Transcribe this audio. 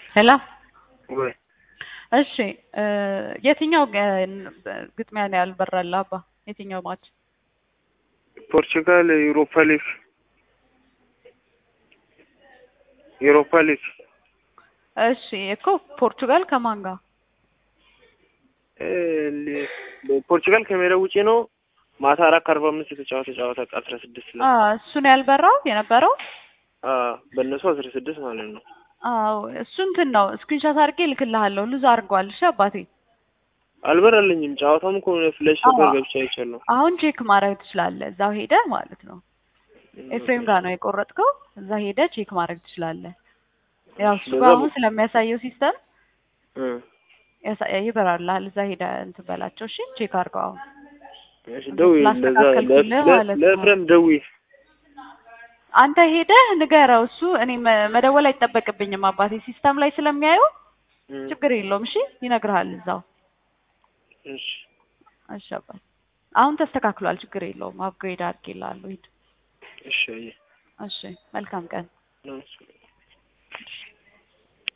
ሄሎ ወይ እሺ እ የትኛው ገ- ግጥሚያ ነው ያልበራልህ አባ? የትኛው ማች? ፖርቹጋል ዩሮፓ ሊግ ዩሮፓ ሊግ እሺ እኮ ፖርቹጋል ከማን ጋር? እ ሊ- ፖርቹጋል ከሜዳ ውጪ ነው። ማታ አራት ከአርባ አምስት የተጫወተ ጨዋታ አስራ ስድስት ላይ አ እሱን ያልበራው የነበረው አ በእነሱ አስራ ስድስት ማለት ነው። አዎ እሱ እንትን ነው። ስክሪንሾት አድርጌ እልክልሃለሁ። ሉዝ አድርጓል። እሺ አባቴ አልበራልኝም። ጨዋታም እኮ ፍለሽ አዎ። ነበር ገብቻ አይቻለሁ። አሁን ቼክ ማድረግ ትችላለህ። እዛው ሄደህ ማለት ነው። ኤፍሬም ጋር ነው የቆረጥከው። እዛ ሄደህ ቼክ ማድረግ ትችላለህ። ያው እሱ በዛ ጋር በ- አሁን ስለሚያሳየው ሲስተም እ ያሳ- ይበራልሃል። እዛ ሄደህ እንትን በላቸው። እሺ ቼክ አድርገው አሁን እሺ ደውዪ፣ ለዛ ስላስተካከልኩልህ ማለት ነው። ለኤፍሬም ደውዪ። አንተ ሄደህ ንገረው። እሱ እኔ መ- መደወል አይጠበቅብኝም አባቴ ሲስተም ላይ ስለሚያየው እ ችግር የለውም። እሺ ይነግርሃል እዛው። እሺ እሺ አባቴ አሁን ተስተካክሏል። ችግር የለውም። አፕግሬድ አድርጌልሃለሁ። ሂድ። እሺ አየህ እሺ መልካም ቀን። ነው እሱ